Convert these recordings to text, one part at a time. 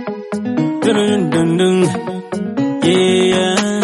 Dun, dun, dun. Yeah.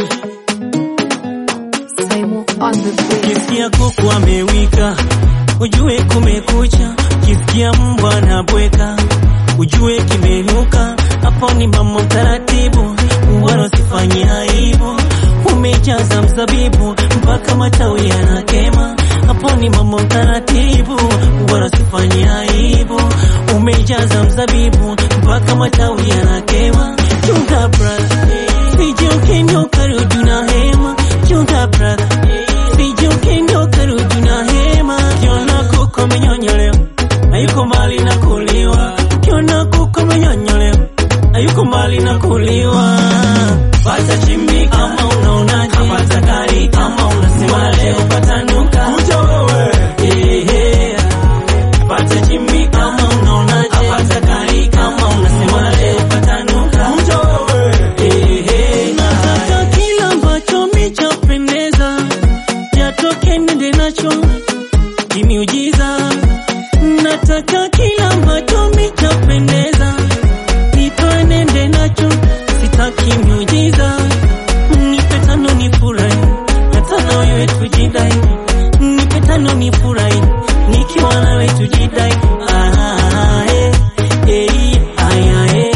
Simon on the beat. Kisikia kuku amewika, ujue kumekucha. Kisikia mbwa anabweka, ujue kimenuka. Hapo ni mama taratibu, wala usifanye aibu. Umejaza mzabibu mpaka matawi yanakema. Hapo ni mama taratibu, wala usifanye aibu. Umejaza mzabibu mpaka matawi yanakema. Chunga brother, sije ukenyoka rudi na hema. Chunga brother, sije ukenyoka rudi na hema. Kiona kuku amenyonyolewa, hayuko mbali na kuliwa. Kiona kuku amenyonyolewa, hayuko mbali na kuliwa. Pata chimbi kama unaonaje, pata kari kama unasema leo patanuka. Kuja wewe, ehe. Pata chimbi kama unaonaje, pata kari kama unasema leo patanuka. Kuja wewe, ehe. Nataka kila ambacho michapendeza yatoke nende nacho kimiujiza. Nataka kila ambacho michapendeza nitoe nende nacho, sitaki miujiza. Nipe tano ni furahi, na tano wewe tujidai. Nipe tano ni furahi, nikiwa nawe tujidai. Ah, eh, eh, aya, eh.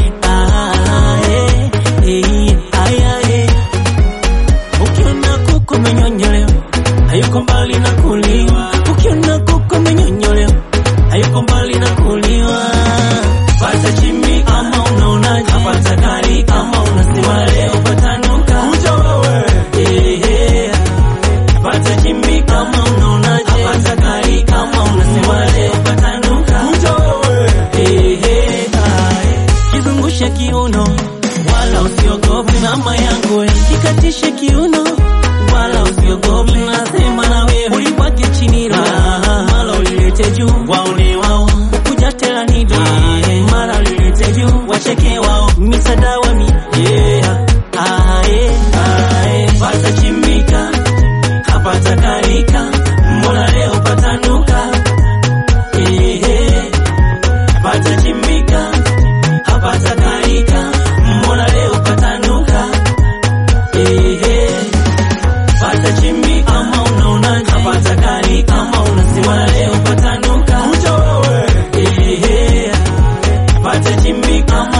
Ah, eh, eh, aya, eh. Ukiona kuku amenyonyolewa, hayuko mbali na kuliwa. Ukiona kuku amenyonyolewa, hayuko mbali na kuliwa. Pata chimbi kama unaonaje, pata kari kama unasema leo patanuka. Kuja wewe, ehe. Pata chimbi kama unaonaje, pata kari kama unasema leo patanuka. Kuja wewe, ehe. Aye. Kizungushe kiuno wala usiogope, mama yangu we. Kikatishe kiuno wala usiogope, nasema na wewe ulibwage chini raha, mara ulilete juu waone wao kuja tena nido mara ulilete juu wacheke wao misadawa mi yeah. Ae, ae, pata chimbika hapata karika, mbona leo patanuka Ehe, pata chimbika hapata karika, mbona leo patanuka Ehe, pata chimbi kama unaonaje, pata kari kama unasema leo patanuka. Kuja wewe, ehe, pata chimbi kama